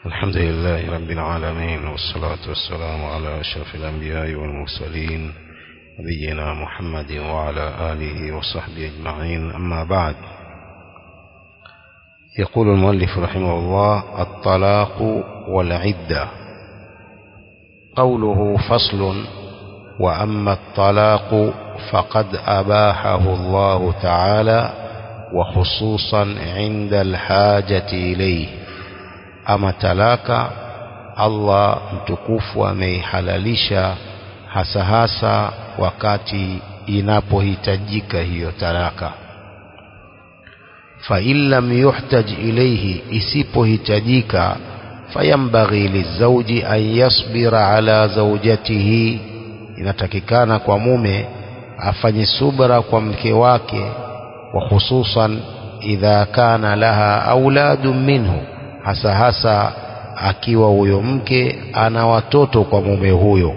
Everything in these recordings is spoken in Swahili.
الحمد لله رب العالمين والصلاة والسلام على أشرف الأنبياء والمرسلين نبينا محمد وعلى آله وصحبه أجمعين أما بعد يقول المؤلف رحمه الله الطلاق والعدة قوله فصل وأما الطلاق فقد أباحه الله تعالى وخصوصا عند الحاجة إليه ama talaka Allah mtukufu ameihalalisha hasa hasa wakati inapohitajika hiyo talaka fa in lam yuhtaj ilayhi isipohitajika fayambaghi lizauji an yasbira ala zaujatihi inatakikana kwa mume afanye subra kwa mke wake wa hususan idha kana laha auladun minhu hasa hasa akiwa huyo mke ana watoto kwa mume huyo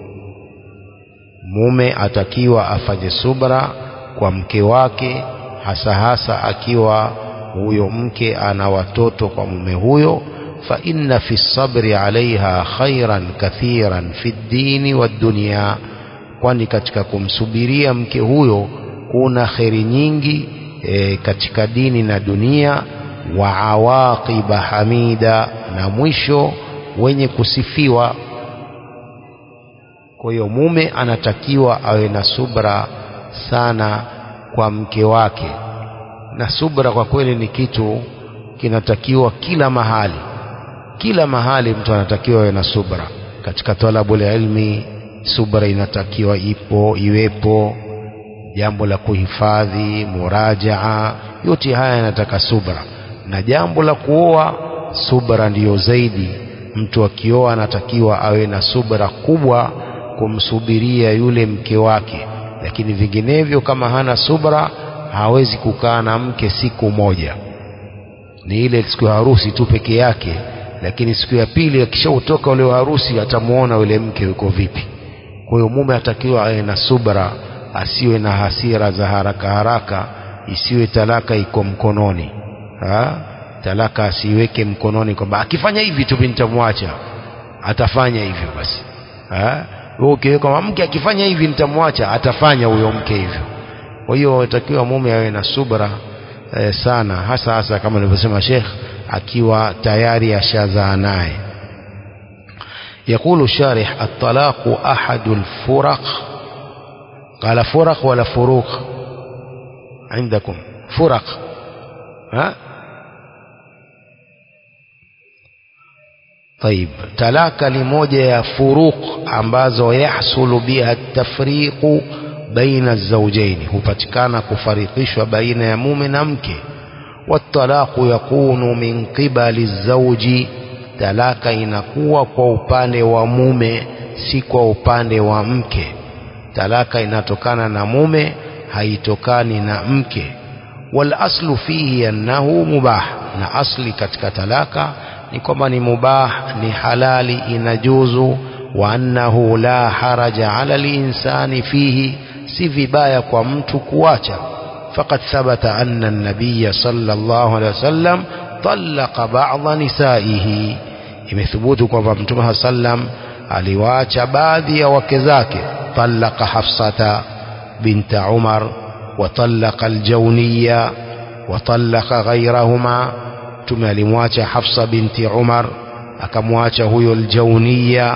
mume atakiwa afanye subra kwa mke wake hasa hasa akiwa huyo mke ana watoto kwa mume huyo fa inna fi sabri alaiha khairan kathiran fi ddini waddunia kwani katika kumsubiria mke huyo kuna kheri nyingi e, katika dini na dunia wa awaqiba hamida na mwisho wenye kusifiwa kwa hiyo mume anatakiwa awe na subra sana kwa mke wake na subra kwa kweli ni kitu kinatakiwa kila mahali kila mahali mtu anatakiwa awe na subra katika talabul ilmi subra inatakiwa ipo iwepo jambo la kuhifadhi murajaa yote haya yanataka subra na jambo la kuoa subra ndiyo zaidi mtu akioa anatakiwa awe na subra kubwa kumsubiria yule mke wake lakini vinginevyo kama hana subra hawezi kukaa na mke siku moja ni ile siku ya harusi tu peke yake lakini siku ya pili akishautoka ule harusi atamuona yule mke yuko vipi kwa hiyo mume atakiwa awe na subra asiwe na hasira za haraka haraka isiwe talaka iko mkononi ha? talaka asiweke mkononi kwamba akifanya hivi tu nitamwacha atafanya hivyo basi wewe ukiweka kwamba mke akifanya hivi nitamwacha atafanya huyo mke hivyo kwa hiyo takiwa mume awe na subra eh, sana hasa hasa kama nilivyosema Sheikh akiwa tayari ashazaa naye يقول الشارح الطلاق أحد الفرق قال فرق ولا فروق عندكم فرق ها طيب talaka ni moja ya furuq ambazo yahsulu biha tafriqu baina zawjaini hupatikana kufarikishwa baina ya mume na mke watalaqu yakunu min qibali zawji talaka inakuwa kwa upande wa mume si kwa upande wa mke talaka inatokana na mume haitokani na mke wal aslu fihi annahu mubah na asli katika talaka ni kwamba ni mubah ni halali inajuzu wa annahu la haraja ala linsani fihi si vibaya kwa mtu kuacha faqad thabata anna an-nabiy sallallahu alaihi wasallam talaqa ba'dha nisaihi imethubutu kwamba mtume sallam aliwaacha baadhi ya wake zake talaqa hafsata binta umar وطلق الجونية وطلق غيرهما mtume alimwacha Hafsa binti Umar akamwacha huyo aljaunia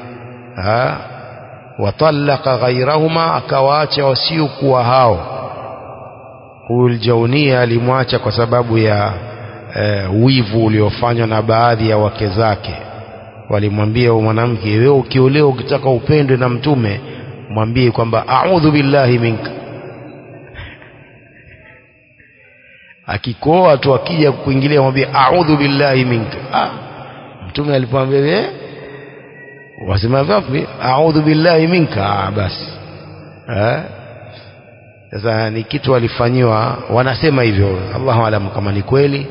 watallaka ghairahuma akawaacha wasiokuwa hao huyu aljaunia alimwacha kwa sababu ya e, wivu uliofanywa na baadhi ya wake zake walimwambia mwanamke wewe ukiolewa ukitaka upendwe na mtume mwambie kwamba a'udhu billahi minka akikoa tu akija kuingilia mwambie a'udhu billahi minka ah mtume alipomwambia wewe wasema vipi a'udhu billahi minka ah basi eh sasa ni kitu alifanyiwa wanasema hivyo Allahu alam kama ni kweli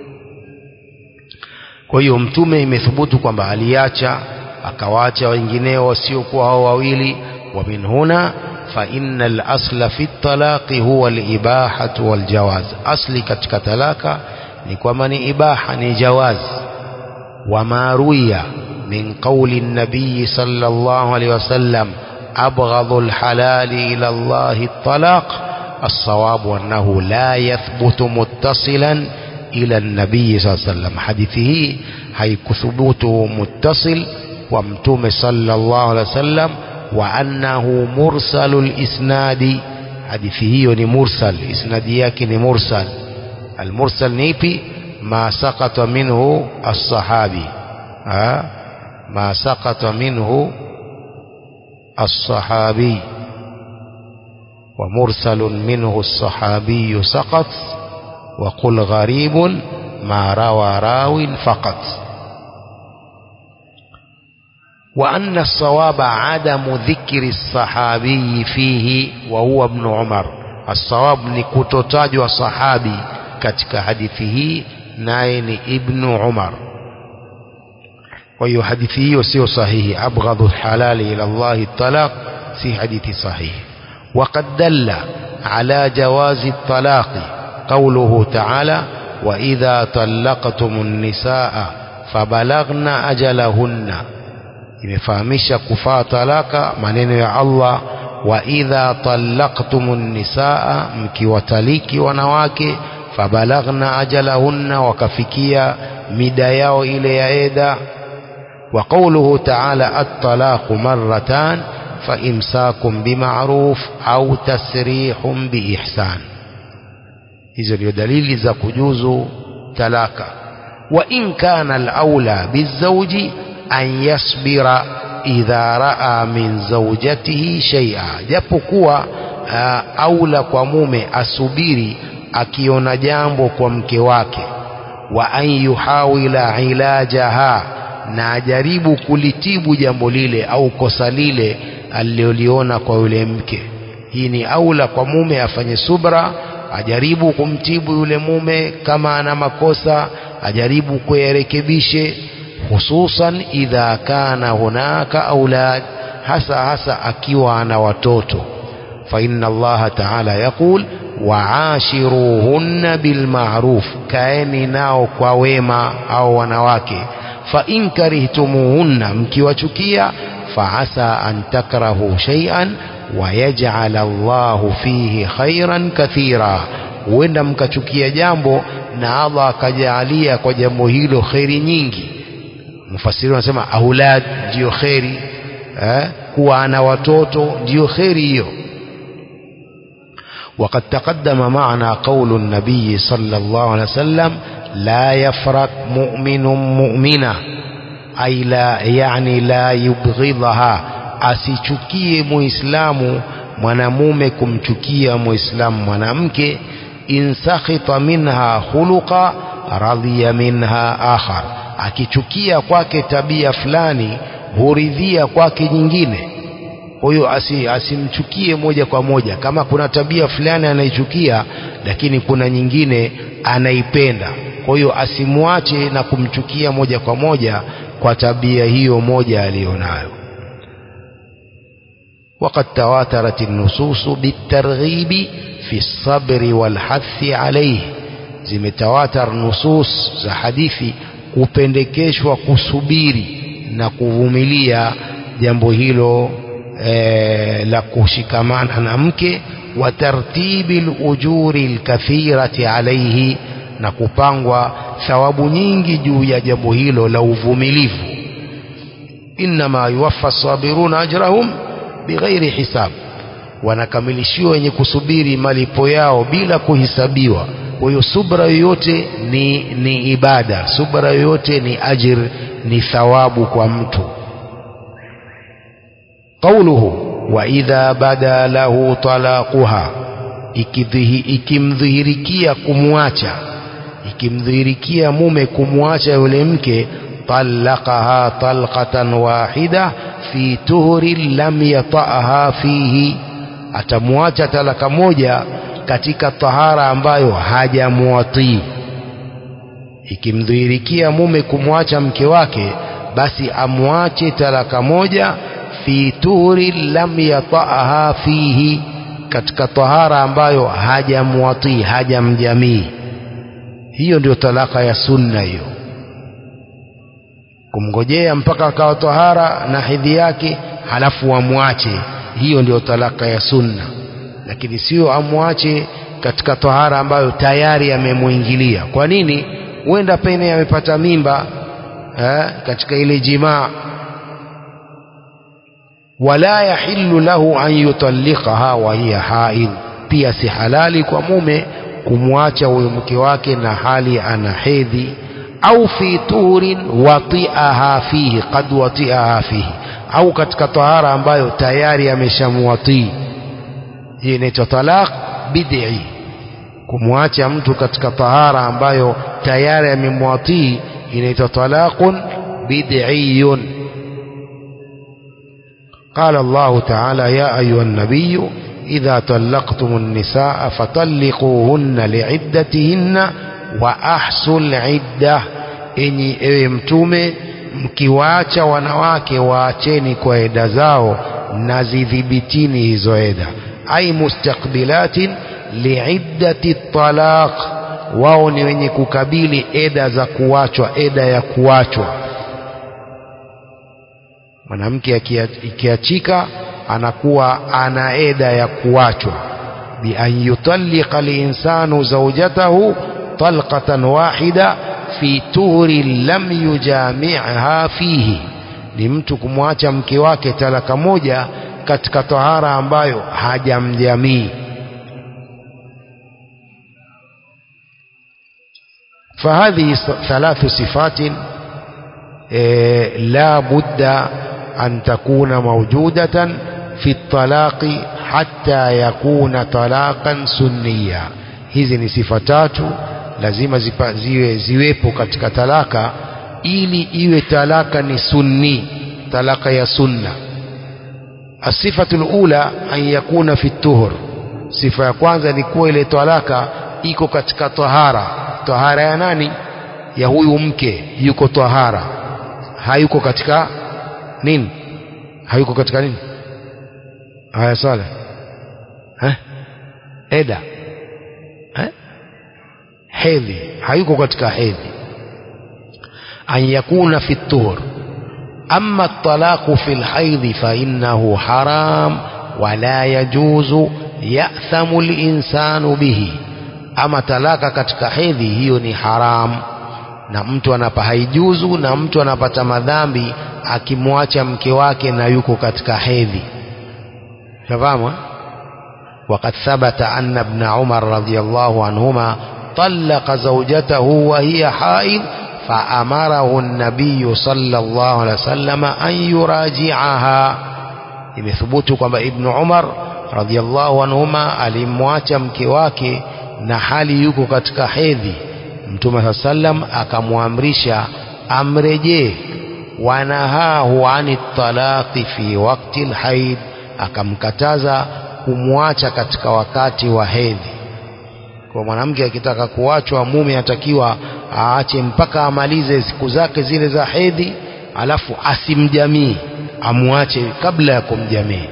kwa hiyo mtume imethubutu kwamba aliacha akawaacha wengineo wasiokuwa hao wawili wa min huna فإن الأصل في الطلاق هو الإباحة والجواز أصلي katika talaka ni kwamba ni ibaha ni jawaz وما روي من قول النبي صلى الله عليه وسلم أبغض الحلال إلى الله الطلاق الصواب أنه لا يثبت متصلا إلى النبي صلى الله عليه وسلم حديثه هيكثبوت متصل ومتوم صلى الله عليه وسلم وأنه مرسل الإسناد حديثه مرسل إسنادياك مرسل المرسل نيبي ما سقط منه الصحابي ها ما سقط منه الصحابي ومرسل منه الصحابي سقط وقل غريب ما روى راو فقط وأن الصواب عدم ذكر الصحابي فيه وهو ابن عمر الصواب نكتتاج صحابي katika hadithi hii naye ni ibnu umar kwa hiyo hadithi hiyo sio sahihi abghadhu halali ila llahi talaq si hadithi sahihi وقد دل على جواز الطلاق قوله تعالى وإذا طلقتم النساء فبلغن أجلهن imefahamisha kufaa talaka maneno ya Allah wa idha talaqtumun nisaa mkiwataliki wanawake fabalaghna ajalahunna wakafikia mida yao ile ya eda wa qawluhu ta'ala at-talaqu marratan fa imsakum bima'ruf au tasrihum biihsan hizo ndio dalili za kujuzu talaka wa in kana al-aula bizawji an yasbira idha raa min zawjatihi shay'a japokuwa uh, aula kwa mume asubiri akiona jambo kwa mke wake wa an yuhawila ilajaha na ajaribu kulitibu jambo lile au kosa lile aliloliona kwa yule mke hii ni aula kwa mume afanye subra ajaribu kumtibu yule mume kama ana makosa ajaribu kuyarekebishe hususan idha kana hunaka aulad hasa hasa akiwa ana watoto fa inna allaha ta'ala yaqul waashiruhunna bilma'ruf kaeni nao kwa wema au wanawake fa in karihtumuhunna mkiwachukia fa asa an takrahu shay'an wa yaj'al Allahu fihi khairan kathira huenda mkachukia jambo na Allah akajaalia kwa jambo hilo khairi nyingi mufasiri wanasema aulad ndiyo kheri eh? kuwa ana watoto ndiyo kheri hiyo وقد تقدم معنا قول النبي صلى الله عليه وسلم لا يفرق مؤمن مؤمنة أي لا يعني لا يبغضها asichukie muislamu mwanamume kumchukia muislamu mwanamke in sakhita minha khuluqa radhiya minha akhar akichukia kwake tabia fulani huridhia kwake nyingine kwa hiyo asi, asimchukie moja kwa moja kama kuna tabia fulani anaichukia lakini kuna nyingine anaipenda kwa hiyo asimwache na kumchukia moja kwa moja kwa tabia hiyo moja aliyonayo وقد تواترت النصوص بالترغيب في الصبر والحث عليه zimetawatar nusus za hadithi kupendekeshwa kusubiri na kuvumilia jambo hilo e, la kushikamana na mke wa tartibi lujuri lkathirati alaihi na kupangwa thawabu nyingi juu ya jambo hilo la uvumilivu innama yuwaffa sabiruna ajrahum bighairi hisab wanakamilishiwa wenye kusubiri malipo yao bila kuhisabiwa kwa hiyo subra yoyote ni, ni ibada subra yoyote ni ajir ni thawabu kwa mtu qauluhu wa idha bada lahu talaquha ikimdhihirikia kumwacha ikimdhihirikia mume kumwacha yule mke talaqaha talqatan wahida fi tuhrin lam yata'aha fihi atamwacha talaka moja katika tahara ambayo hajamwatii ikimdhihirikia mume kumwacha mke wake basi amwache talaka moja fi tuhri lam yata'aha fihi katika tahara ambayo hajamwatii hajamjamii hiyo ndio talaka ya sunna hiyo kumngojea mpaka akawa tahara na hedhi yake halafu wamwache hiyo ndio talaka ya sunna lakini sio amwache katika tahara ambayo tayari amemwingilia kwa nini huenda pene amepata mimba eh, katika ile jimaa wala yahillu lahu an yutalliqaha wa hiya haid pia si halali kwa mume kumwacha huyo mke wake na hali ana hedhi au fi tuhurin watiaha fihi qad watiaha fihi au katika tahara ambayo tayari ameshamwatii hii inaitwa talaq bid'i kumwacha mtu katika tahara ambayo tayari amemwatii inaitwa talaqun bid'iyun قال الله تعالى يا أيها النبي إذا طلقتم النساء فطلقوهن لعدتهن وأحصوا العدة إني ewe mtume mkiwaacha wanawake waacheni kwa eda zao na zidhibitini hizo eda ai mustakbilatin liiddati talaq wao ni wenye kukabili eda za kuachwa eda ya kuachwa mwanamke ikiachika anakuwa ana eda ya kuachwa bi an yutalliqa linsanu zawjatahu talqatan wahida fi tuhri lam yujami'ha fihi ni mtu kumwacha mke wake talaka moja katika tahara ambayo hajamjamii فهذه ثلاث صفات لا بد أن تكون موجودة في الطلاق حتى يكون طلاقا سنيا hizi ni sifa tatu lazima zipa, ziwe, ziwepo katika talaka ili iwe talaka ni sunni talaka ya sunna asifatu lula an yakuna fi tuhur sifa ya kwanza ni kuwa ile talaka iko katika tahara tahara ya nani ya huyu mke yuko tahara hayuko katika nini hayuko katika nini haya sala eh? eda eh? hedhi hayuko katika hedhi an yakuna fi tuhur أما الطلاق في الحيض فإنه حرام ولا يجوز يأثم الإنسان به أما طلاق katika hedhi hiyo ni haram na mtu anapa haijuzu na mtu anapata madhambi akimwacha mke wake na yuko katika hedhi shafahamu وقد ثبت أن ابن عمر رضي الله عنهما طلق زوجته وهي حائض فأمره النبي صلى الله عليه وسلم أن يراجعها imethubutu kwamba ibnu umar radiallahu anhuma alimwacha mke wake na hali yuko katika hedhi mtume saa sallam akamwamrisha amrejee wanahahu ani talaqi fi wakti lhaid akamkataza kumwacha katika wakati wa hedhi kwa mwanamke akitaka kuachwa mume atakiwa aache mpaka amalize siku zake zile za hedhi alafu asimjamii amwache kabla ya kumjamii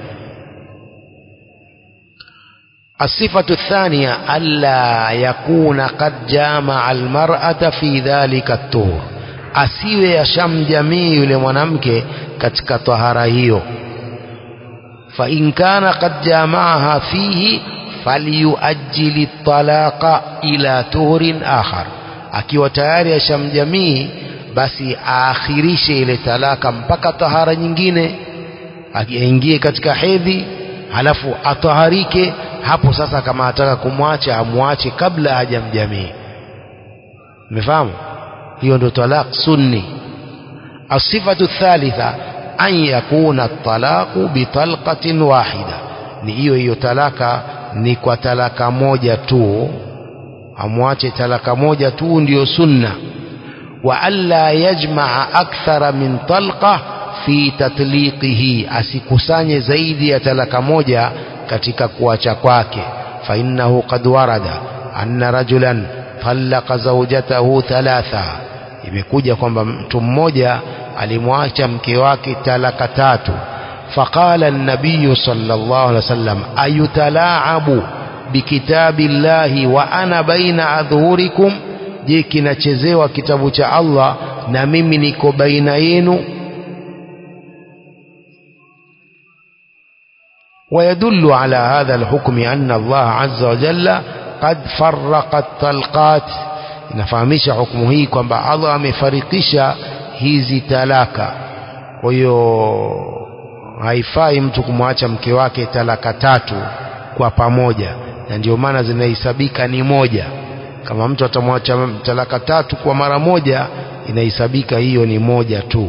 الصفة الثانية ألا يكون قد جامع المرأة في ذلك الطهور asiwe yashamjamii yule mwanamke katika tahara hiyo فإن كان قد جامعها فيه falyuajili talaqa ila tuhurin akhar akiwa tayari ashamjamii basi aakhirishe ile talaka mpaka tahara nyingine aingie katika hedhi halafu ataharike hapo sasa kama ataka kumwacha amwache kabla hajamjamii umefahamu hiyo ndio talaq sunni asifatu thalitha an yakuna talaqu bitalqatin wahida ni hiyo hiyo talaka ni kwa talaka moja tu amwache talaka moja tu ndiyo sunna wa alla yajmaa akthara min talqa fi tatliqihi asikusanye zaidi ya talaka moja katika kuacha kwake fa innahu qad warada anna rajulan talaqa zawjatahu thalatha imekuja kwamba mtu mmoja alimwacha mke wake talaka tatu فقال النبي صلى الله عليه وسلم أيتلاعب بكتاب الله وأنا بين أظهركم je kinachezewa kitabu cha Allah na mimi niko baina yenu ويدل على هذا الحكم أن الله عز وجل قد فرق الطلقات inafahamisha hukumu hii kwamba Allah amefarikisha hizi talaka kwa hiyo haifai mtu kumwacha mke wake talaka tatu kwa pamoja na ndio maana zinahesabika ni moja kama mtu atamwacha talaka tatu kwa mara moja inahesabika hiyo ni moja tu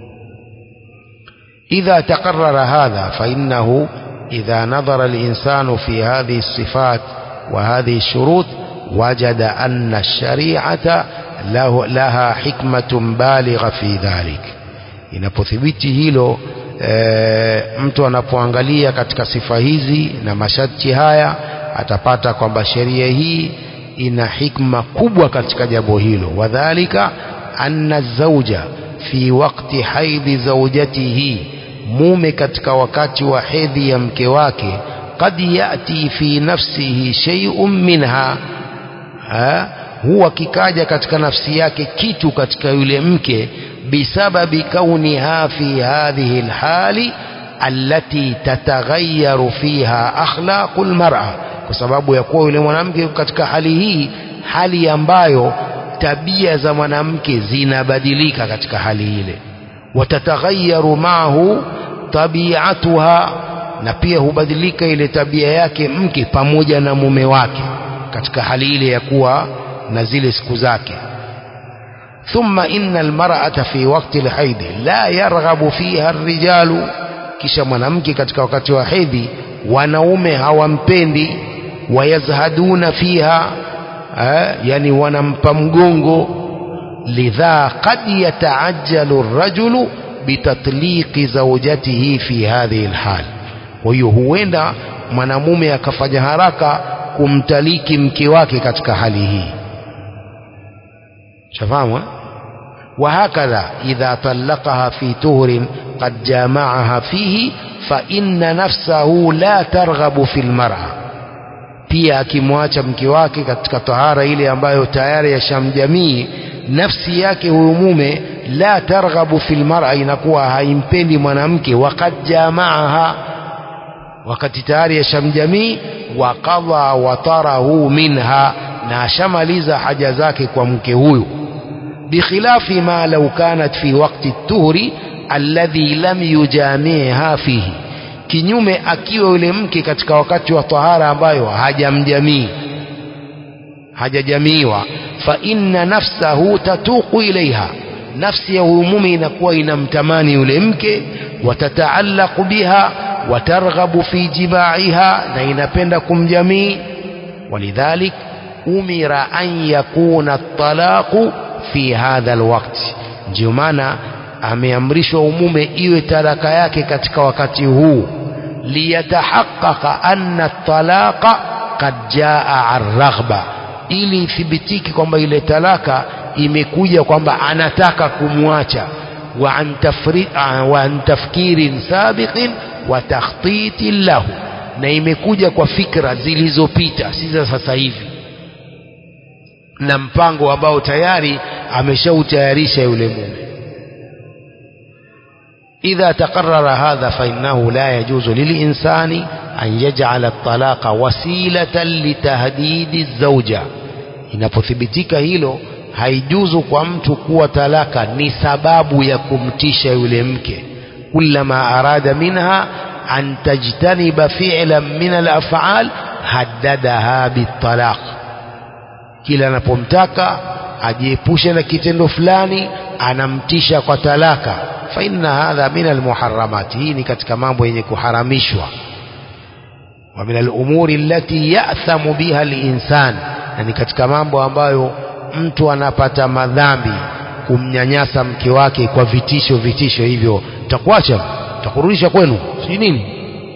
idha taqarrara hadha fa innahu idha nadhara al-insanu fi hadhihi as-sifat wa hadhihi ash-shurut وجد أن الشريعة له لها حكمة بالغة في ذلك inapothibiti hilo e, mtu anapoangalia katika sifa hizi na masharti haya atapata kwamba sheria hii ina hikma kubwa katika jambo hilo wadhalika anna zauja fi wakti haidhi zaujatihi mume katika wakati wa hedhi ya mke wake qad yati fi nafsihi shay'un minha ha? huwa kikaja katika nafsi yake kitu katika yule mke bisababi kauniha fi hadhihi alhali allati tataghayaru fiha akhlaqul mar'a kwa sababu ya kuwa yule mwanamke katika hali hii hali ambayo tabia za mwanamke zinabadilika katika hali ile watataghayaru maahu tabiatuha na pia hubadilika ile tabia yake mke pamoja na mume wake katika hali ile ya kuwa na zile siku zake ثم إن المرأة في وقت الحيض لا يرغب فيها الرجال kisha mwanamke katika wakati wa hedhi wanaume hawampendi wayazhaduna fiha eh, yani wanampa mgongo lidha qad yataajjalu rajulu bitatliqi zawjatihi fi hadhihi alhal kwa hiyo huenda mwanamume akafanya haraka kumtaliki mke wake katika hali hii shafahamu وهكذا إذا طلقها في تهر قد جامعها فيه فإن نفسه لا ترغب في المرأة pia akimwacha mke wake katika tahara ile ambayo tayari yashamjamii nafsi yake huyu mume la targhabu fil mar'a inakuwa haimpendi mwanamke waqad jamaaha wakati tayari yashamjamii wa qadha watarahu minha na ashamaliza haja zake kwa mke huyu بخلاف ما لو كانت في وقت الطهر الذي لم يجامعها فيه kinyume akiwa yule mke katika wakati wa tahara ambayo hajamjamii hajajamiwa fa inna nafsahu tatuqu ilaiha nafsi ya huyu mume inakuwa inamtamani yule mke watataallaqu biha watarghabu fi jimaiha na inapenda kumjamii walidhalik umira an yakuna at-talaqu fi hadha alwaqt ndio maana ameamrishwa umume iwe talaka yake katika wakati huu liyatahaqqaqa anna talaqa qad jaa arraghba ili ithibitiki kwamba ile talaka imekuja kwamba anataka kumwacha wa an tafri wa an tafkirin sabiqin wa takhtitin lahu na imekuja kwa fikra zilizopita si za sasa hivi na mpango ambao tayari ameshautayarisha yule mume إذا تقرر هذا فإنه لا يجوز للإنسان أن يجعل الطلاق وسيلة لتهديد الزوجة inapothibitika hilo haijuzu kwa mtu kuwa talaka ni sababu ya kumtisha yule mke kullama arada minha an tajtaniba fi'lan min al-af'al haddadaha bitalaq kila anapomtaka ajiepushe na kitendo fulani anamtisha kwa talaka fa inna hadha min almuharramat hii ni katika mambo yenye kuharamishwa wa min alumuri allati ya'thamu biha alinsan na ni katika mambo ambayo mtu anapata madhambi kumnyanyasa mke wake kwa vitisho vitisho hivyo takuacha takurudisha kwenu si nini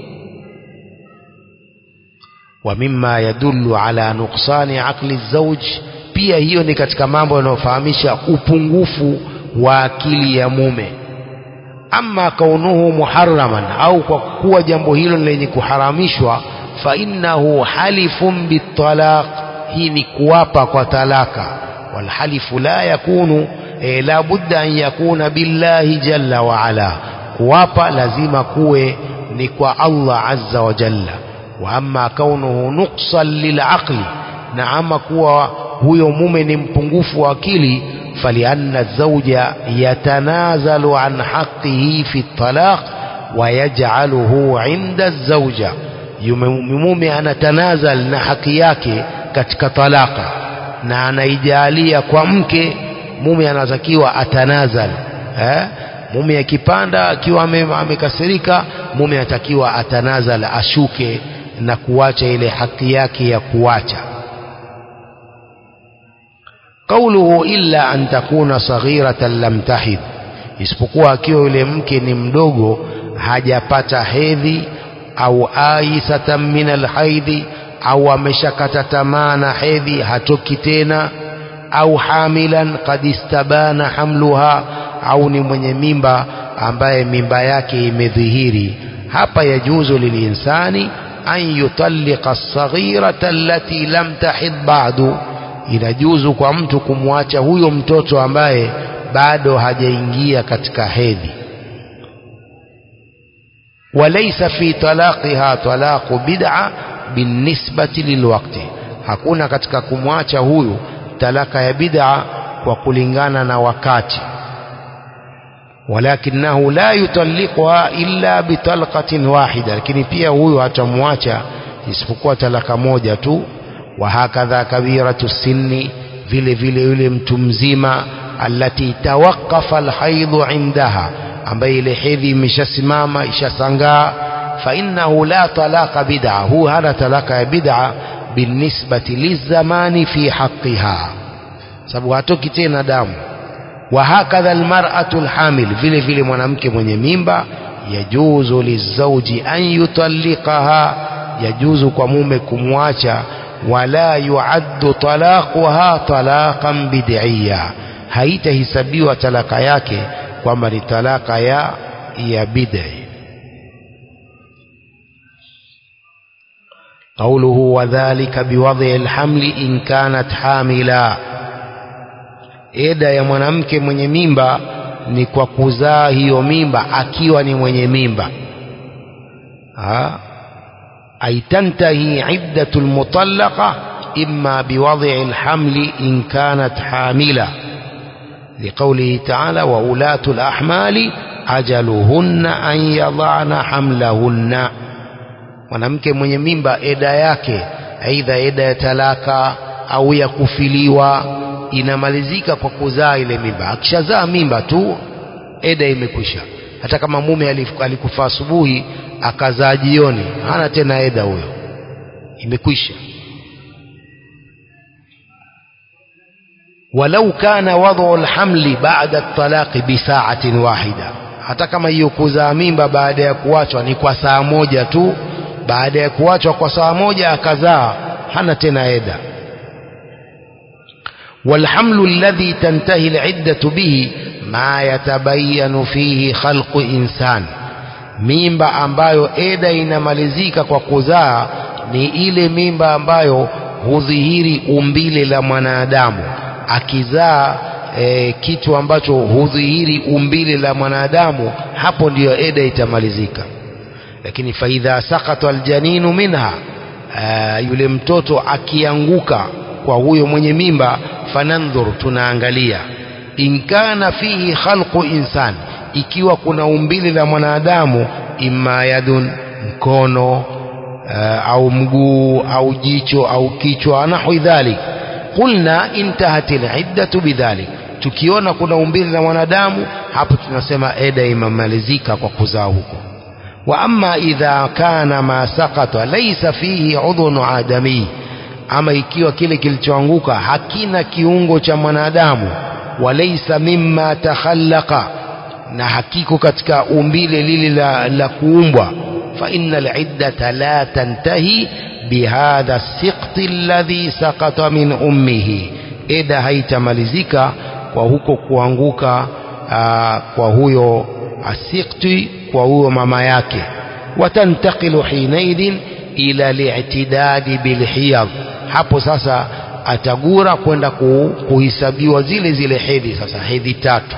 ومما يدل على نقصان عقل الزوج pia hiyo ni katika mambo yanayofahamisha upungufu wa akili ya mume ama kaunuhu muharraman au kwa kuwa jambo hilo lenye kuharamishwa fa innahu halifun bitalaq hii ni kuwapa kwa talaka walhalifu la yakunu e, la budda an yakuna billahi jalla wa ala kuwapa lazima kuwe ni kwa Allah azza wa jalla wa amma kaunuhu nuqsan lilaqli na ama kuwa huyo mume ni mpungufu wa akili falianna zawja yatanazalu an haqqihi fi talaq wa yaj'aluhu 'inda zawja mume anatanazal na haki yake katika talaka na anaijalia kwa mke mume anatakiwa atanazal eh? mume akipanda akiwa amekasirika mume anatakiwa atanazal ashuke na kuacha ile haki yake ya kuacha قوله إلا أن تكون صغيرة لم تحد isipokuwa akiwa yule mke ni mdogo hajapata hedhi au aisatan min alhaidhi au ameshakata tamaa na hedhi hatoki tena au hamilan qad istabana hamluha au ni mwenye mimba ambaye mimba yake imedhihiri hapa yajuzu lilinsani an yutalliqa as-saghirata allati lam tahid ba'du inajuzu kwa mtu kumwacha huyo mtoto ambaye bado hajaingia katika hedhi walaysa fi talaqiha talaqu bid'a binisbati lilwaqti hakuna katika kumwacha huyu talaka ya bid'a kwa kulingana na wakati walakinahu la yutalliquha illa bitalqatin wahida lakini pia huyu hatamwacha isipokuwa talaka moja tu wa hakadha kabiratu sinni vile vile yule mtu mzima allati tawaqqafa alhaidhu indaha ambaye ile hedhi imeshasimama ishasangaa fa innahu la talaqa bid'a hu hana talaka ya bid'a binisbati lizamani fi haqqiha sababu hatoki tena damu wa hakadha almar'atu alhamil vile vile mwanamke mwenye mimba yajuzu lizauji an yutalliqaha yajuzu kwa mume kumwacha wala yuaddu talaquha talaqan bid'iyya haitahesabiwa talaka yake kwamba ni talaka ya ya bid'i قوله وذلك بوضع الحمل إن كانت حاملا eda ya mwanamke mwenye mimba ni kwa kuzaa hiyo mimba akiwa ni mwenye mimba ay tantahi iddatu almutallaqa imma biwad'i alhamli in kanat hamila لقوله تعالى وأولاة الأحمال أجلهن أن يضعن حملهن mwanamke mwenye mimba eda yake aidha eda ya talaka au ya kufiliwa inamalizika kwa kuzaa ile mimba akishazaa mimba tu eda imekwisha hata kama mume alikufa asubuhi akazaa jioni hana tena eda huyo imekwisha walau kana wadhu alhamli ba'da at-talaqi bi sa'atin wahida hata kama hiyo kuzaa mimba baada ya kuachwa ni kwa saa moja tu baada ya kuachwa kwa saa moja akazaa hana tena eda والحمل الذي تنتهي العدة به ما يتبين فيه خلق إنسان mimba ambayo eda inamalizika kwa kuzaa ni ile mimba ambayo hudhihiri umbile la mwanadamu akizaa e, kitu ambacho hudhihiri umbile la mwanadamu hapo ndiyo eda itamalizika lakini faidha sakata aljaninu minha aa, yule mtoto akianguka kwa huyo mwenye mimba fanandhur tunaangalia in kana fihi khalqu insan ikiwa kuna umbile la mwanadamu imma yadun mkono uh, au mguu au jicho au kichwa nahwi dhalik qulna intahat aliddatu bidhalik tukiona kuna umbile la mwanadamu hapo tunasema eda imemalizika kwa kuzaa huko wa amma idha kana ma saqata laysa fihi udhun adami ama ikiwa kile kilichoanguka hakina kiungo cha mwanadamu walaysa mimma takhallaqa na hakiko katika umbile lile la, la kuumbwa fa innal iddata la tantahi bihadha siqti alladhi saqata min ummihi eda haitamalizika kwa huko kuanguka aa, kwa huyo asikti kwa huyo mama yake watantaqilu hinaidhin ila li'tidadi bilhiyad hapo sasa atagura kwenda ku, kuhisabiwa zile zile hedhi sasa hedhi tatu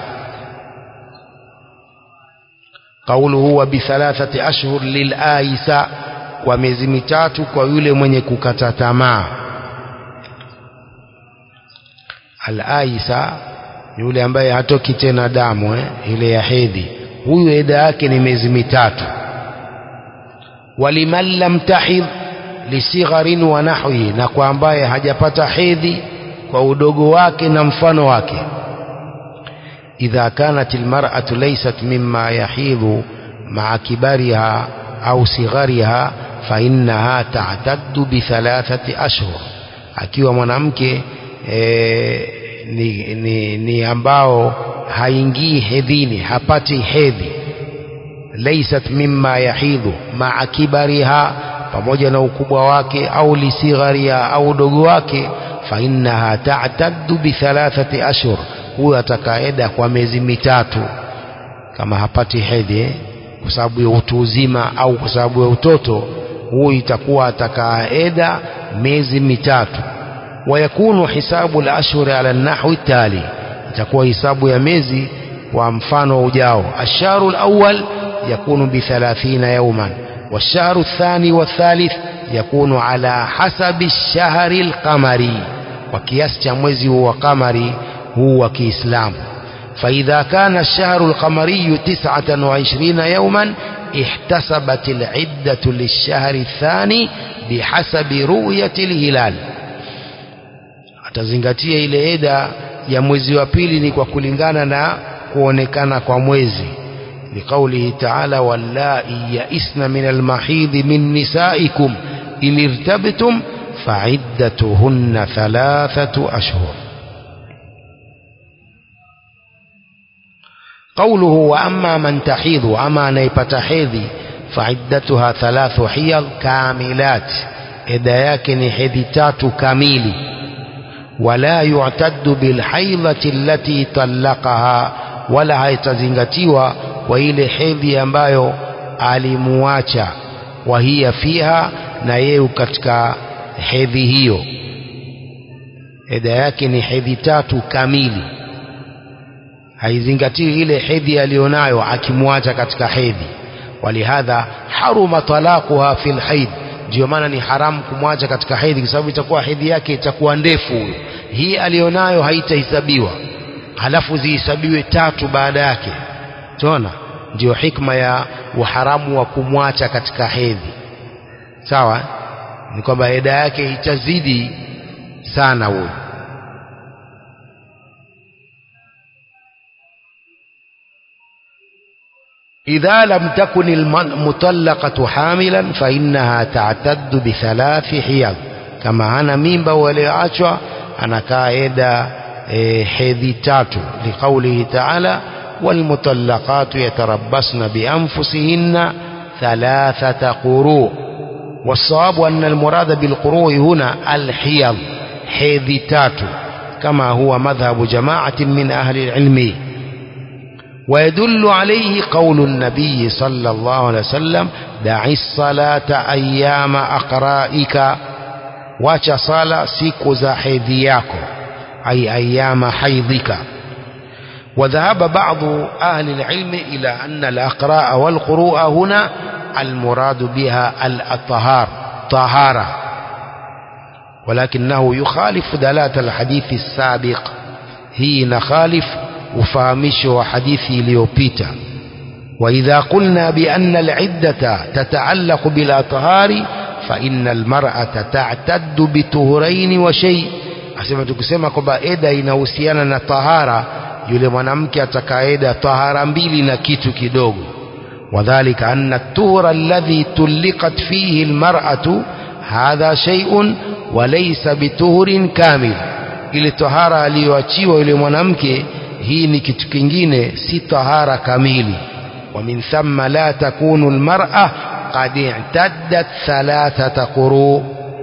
qauluhu wa bithalathati ashhur lilaisa kwa miezi mitatu kwa yule mwenye kukata tamaa alaisa yule ambaye hatoki tena damu eh, ile ya hedhi huyu eda yake ni miezi mitatu waliman lam tahidh lisigharin wa nahwihi na kwa ambaye hajapata hedhi kwa udogo wake na mfano wake idha kanat almar'atu laysat mimma yahidhu ma'a kibariha au sighariha fa innaha ta'taddu bi thalathati ashhur akiwa mwanamke e, ni, ni, ni ambao haingii hedhini hapati hedhi laysat mimma yahidhu ma'a kibariha pamoja na ukubwa wake au lisighariha au udogo wake fa innaha ta'taddu bi thalathati ashhur huyo atakaeda kwa miezi mitatu kama hapati hedhi eh, kwa sababu ya utu uzima au kwa sababu ya utoto huyu itakuwa atakaeda miezi mitatu ويكون حساب الأشهر على النحو التالي itakuwa hisabu ya miezi kwa mfano ujao الشهر الأول يكون بثلاثين يوما والشهر الثاني والثالث يكون على حسب الشهر القمري وكياس cha mwezi هو قمري هو كإسلام فإذا كان الشهر القمري تسعة وعشرين يوما احتسبت العدة للشهر الثاني بحسب رؤية الهلال atazingatia ile eda ya mwezi wa pili ni kwa kulingana na kuonekana kwa mwezi liqaulihi ta'ala wallai yaisna min almahidhi min nisaikum in irtabtum fa'iddatuhunna thalathatu ashhur قوله وأما من تحيض وأما نيبت حيضي فعدتها ثلاث حيض كاملات إذا يكن حدثات كاميلي ولا يعتد بالحيضة التي طلقها ولا haitazingatiwa kwa ile hedhi ambayo alimuacha wahia fiha na yeye katika hedhi hiyo eda yake ni hedhi tatu kamili haizingatiwi ile hedhi aliyonayo akimwacha katika hedhi walihadha haruma talaquha fil haid ndio maana ni haramu kumwacha katika hedhi kwa sababu itakuwa hedhi yake itakuwa ndefu huyo hii alionayo haitahesabiwa halafu zihesabiwe tatu baada yake tuona ndio hikma ya uharamu wa kumwacha katika hedhi sawa ni kwamba eda yake itazidi sana huyo إذا لم تكن المطلقة حاملا فإنها تعتد بثلاث حيض كما أنا ميمبا وليعشوا أنا كايدا حيض تاتو لقوله تعالى والمطلقات يتربصن بأنفسهن ثلاثة قروء والصواب أن المراد بالقروء هنا الحيض حيض تاتو كما هو مذهب جماعة من أهل العلم ويدل عليه قول النبي صلى الله عليه وسلم دع الصلاة أيام أقرائك واcha sala siku za hedhi yako ay ayama haidhika وذهب بعض أهل العلم إلى أن الأقراء والقروء هنا المراد بها الأطهار طهارة ولكنه يخالف دلالة الحديث السابق هي نخالف ufahamisho wa hadithi iliyopita وإذا قلنا بأن العدة تتعلق بالأطهار فإن المرأة تعتد بطهرين وشيء asema tukisema kwamba eda inahusiana na tahara yule mwanamke atakaeda tahara mbili na kitu kidogo wadhalika anna tuhra alladhi tuliqat fihi almar'atu hadha shay'un wa laysa bituhrin kamil ile tahara aliyoachiwa yule mwanamke hii ni kitu kingine si tahara kamili ومن ثم لا تكون المرأة قد اعتدت ثلاثة قروء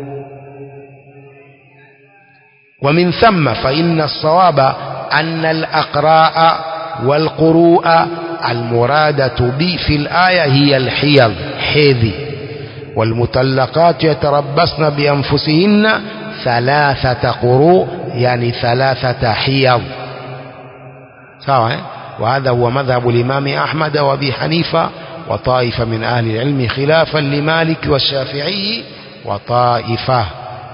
ومن ثم فإن الصواب أن الأقراء والقروء المرادة بي في الآية هي الحيض حيض والمطلقات يتربصن بأنفسهن thalathata quru yani thalathata hiyad sawa eh? وهذا هو مذهب الإمام أحمد وأبي حنيفة وطائفة من أهل العلم خلافا لمالك والشافعي وطائفة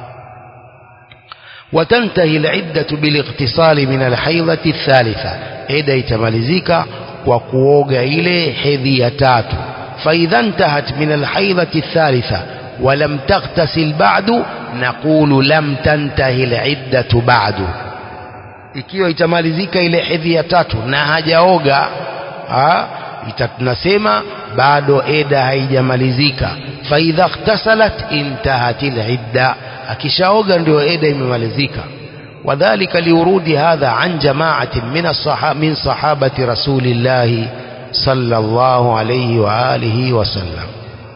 وتنتهي العدة بالاغتسال من الحيضة الثالثة إذا يتملزيك وقوغ إليه حذيتات فإذا انتهت من الحيضة الثالثة ولم تغتسل بعد نقول لم تنتهي العدة بعد ikiwa itamalizika ile hedhi ya tatu na hajaoga ha, tunasema bado eda haijamalizika faidha ightasalat intahat alidda akishaoga ndio eda imemalizika wadhālika liurudi hadha an jama'atin min as-sahaba min sahabati rasulillahi sallallahu alayhi wa alihi wa sallam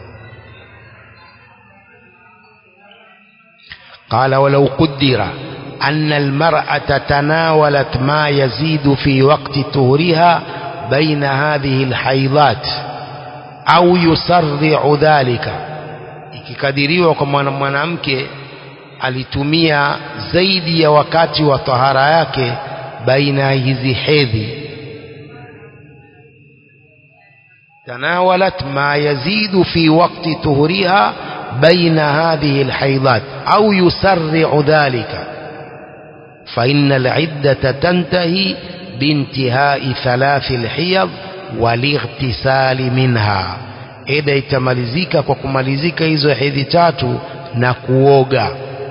قال ولو قدر أن المرأة تناولت ما يزيد في وقت طهرها بين هذه الحيضات أو يسرع ذلك ikikadiriwa kwa mwanamke alitumia zaidi ya wakati wa tahara yake baina hizi hedhi tanawalat ma yazidu fi waqti tuhuriha baina hadhihi alhaydat au yusarri'u dhalika فإن العدة تنتهي بانتهاء ثلاث الحيض والاغتسال منها إذا itamalizika kwa kumalizika hizo hedhi tatu na kuoga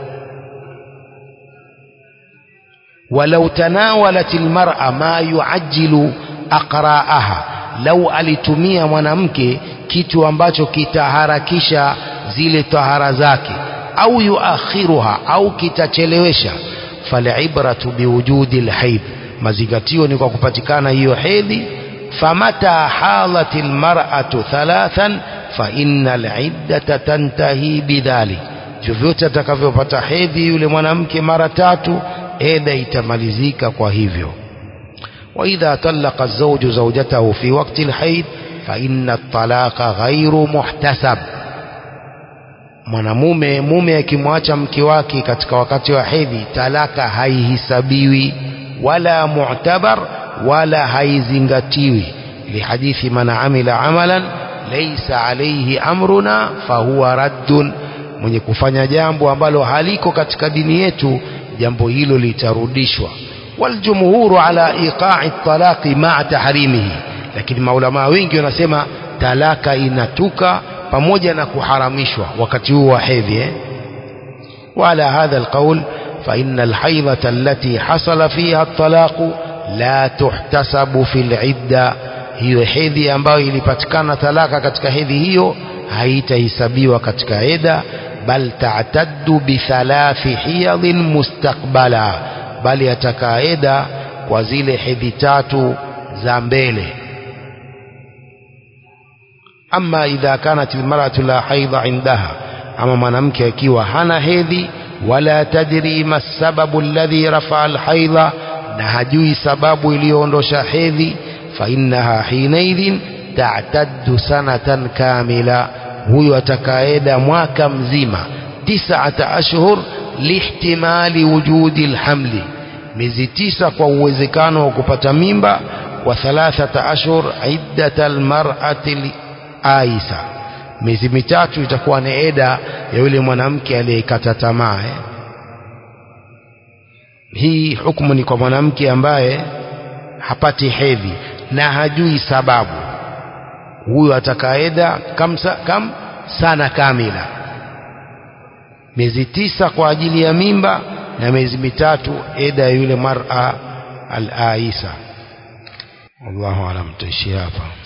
ولو تناولت المرأة ما يعجل أقراءها لو alitumia mwanamke kitu ambacho kitaharakisha zile tahara zake au yuakhiruha au kitachelewesha falibratu biwujudi alhaid mazingatio ni kwa kupatikana hiyo hedhi famata halat almar'atu thalathan fa innal iddata tantahi bidhalik vyovyote atakavyopata hedhi yule mwanamke mara tatu eda itamalizika kwa hivyo واذا طلق الزوج زوجته في وقت الحيض فان الطلاق غير محتسب mwanamume mume akimwacha mke wake katika wakati wa hedhi talaka haihisabiwi wala mu'tabar wala haizingatiwi lihadithi man amila amalan laysa alayhi amruna fahuwa raddun mwenye kufanya jambo ambalo haliko katika dini yetu jambo hilo litarudishwa waljumhuru ala iqa'i talaqi ma'a tahrimihi lakini maulama wengi wanasema talaka inatuka pamoja na kuharamishwa wakati huu wa hedhi eh? وعلى هذا القول فإن الحيضة التي حصل فيها الطلاق لا تحتسب في العدة hiyo hedhi ambayo ilipatikana talaka katika hedhi hiyo haitahesabiwa katika eda bal ta'taddu bi thalathi hiyadhin mustaqbala bali atakaa eda kwa zile hedhi tatu za mbele ama idha kanat almar'atu la haidha indaha ama mwanamke akiwa hana hedhi wala tadri ma sababu alladhi rafa'a alhaidha na hajui sababu iliyoondosha hedhi fa innaha hinaidhin ta'taddu sanatan kamila huyo atakaeda mwaka mzima tis'ata ashhur lihtimali wujudi alhamli miezi tisa kwa uwezekano wa kupata mimba wa thalathata ashhur iddata almar'ati aisa miezi mitatu itakuwa ni eda ya yule mwanamke aliyekata tamaa eh? hii hukumu ni kwa mwanamke ambaye hapati hedhi na hajui sababu huyo atakaeda kam, kam sana kamila miezi tisa kwa ajili ya mimba na miezi mitatu eda ya yule mar'a al-aisa wallahu alam tuishia hapa